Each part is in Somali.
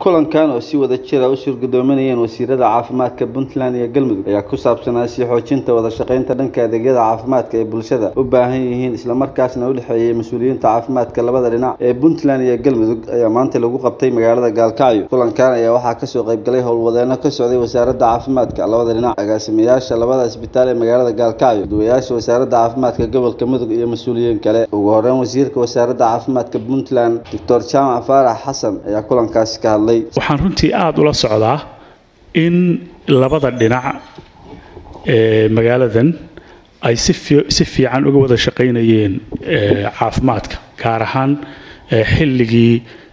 kulankan oo si wada jira u suurgudoominayeen wasiirada caafimaadka puntland iyo galmudug ayaa ku saabsanaa sii xoojinta wada shaqaynta dhanka adeegyada caafimaadka ee bulshada u baahan yihiin islamarkaasna u dhexeeyey mas-uuliyiinta caafimaadka labada dhinac ee puntland iyo galmudug ayaa maanta lagu qabtay magaalada gaalkacyo kulankan ayaa waxaa kasoo qaybgalay howlwadeeno ka socday wasaaradda caafimaadka labada dhinac agaasimayaasha labada isbitaal ee magaalada gaalkacyo duwayaasha wasaaradda caafimaadka gobolka mudug iyo mas-uuliyiin kale ugu horeyn wasiirka wasaaradda caafimaadka puntland doctor jaamac faarax xasan ayaa kulankaasi ka hadlay waxaan runtii aada ula socdaa in labada dhinac ee magaaladan ay si fiican uga wada shaqaynayeen caafimaadka gaar ahaan xilligii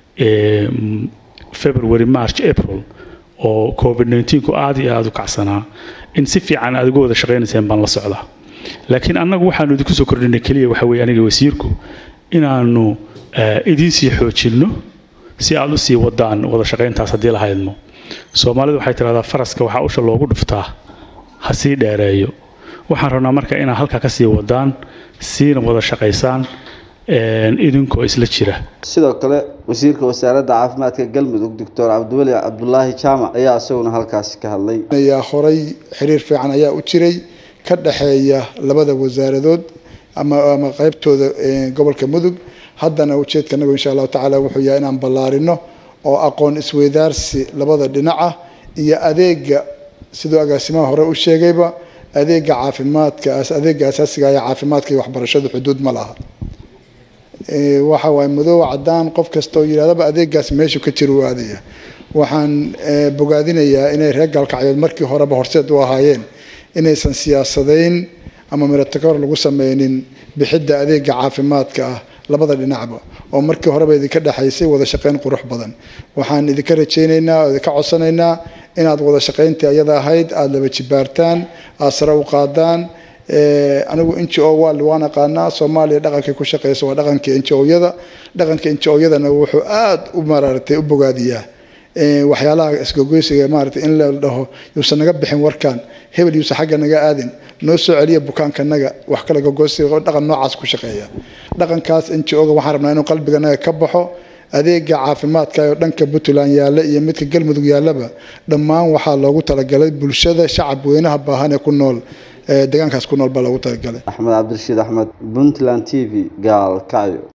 february march april oo covid ku aada iyo aada u kacsanaa in si fiican aad uga wada shaqaynayseen baan la socdaa laakiin annagu waxaanu idinku soo kordhinay keliya waxa weye aniga wasiirku inaanu idiin sii xoojinno si aada usii wadaan wada shaqayntaas haddii la haydmo soomaalidu waxay tidhahdaa faraska waxaa usha loogu dhuftaa ha sii dheereeyo waxaan rabnaa marka inaad halkaa ka sii wadaan siina wada shaqaysaan idinkoo isla jira sidoo kale wasiirka wasaaradda caafimaadka galmudug doctor cabdiweli cabdulaahi jaamac ayaa isaguna halkaasi ka hadlay ayaa horay xiriir fiican ayaa u jiray ka dhexeeya labada wasaaradood ama ama qaybtooda gobolka mudug haddana ujeedka anagu insha allahu tacaala wuxuu yahay inaan ballaarino oo aqoon isweydaarsi labada dhinaca iyo adeega siduu agaasimaha hore u sheegayba adeega caafimaadka adeega asaasiga ee caafimaadka iyo waxbarashadu xuduud ma laha waxa waaye madow cadaan qof kasta oo yidhahdaba adeegaas meeshu ka jira u aadaya waxaan bogaadinayaa inay reer gaalkacyood markii horeba horseed u ahaayeen inaysan siyaasadayn ama miratokor lagu sameynin bixidda adeega caafimaadka ah labada dhinacba oo markii horeba idinka dhexaysay wada shaqayn qurux badan waxaan idinka rajaynaynaa oo idinka codsanaynaa inaad wada shaqayntii ayada ahayd aada laba jibaartaan aada sare u qaadaan anigu n g o waa waan aqaanaa soomaaliya dhaqankay ku shaqeysa waa dhaqanka n g o-yada dhaqanka n g o-yadana wuxuu aada u maraaratay u bogaadiyaa waxyaalaha isgogoysiga maarata in la dhaho yuusan naga bixin warkan hebel yuusan xagga naga aadin noo soo celiya bukaankanaga wax kale gogoysiga dhaqan noocaas ku shaqeeya dhaqankaas n g o-ga waxaan rabnaa inuu qalbiganaga ka baxo adeega caafimaadka oo dhanka puntland yaalla iyo midka galmudug yaallaba dhammaan waxaa loogu talagalay bulshada shacab weynaha baahan ee ku nool deegaankaas ku nool baa loogu talagalay axmed cabdirashiid axmed puntland t v gaalkacyo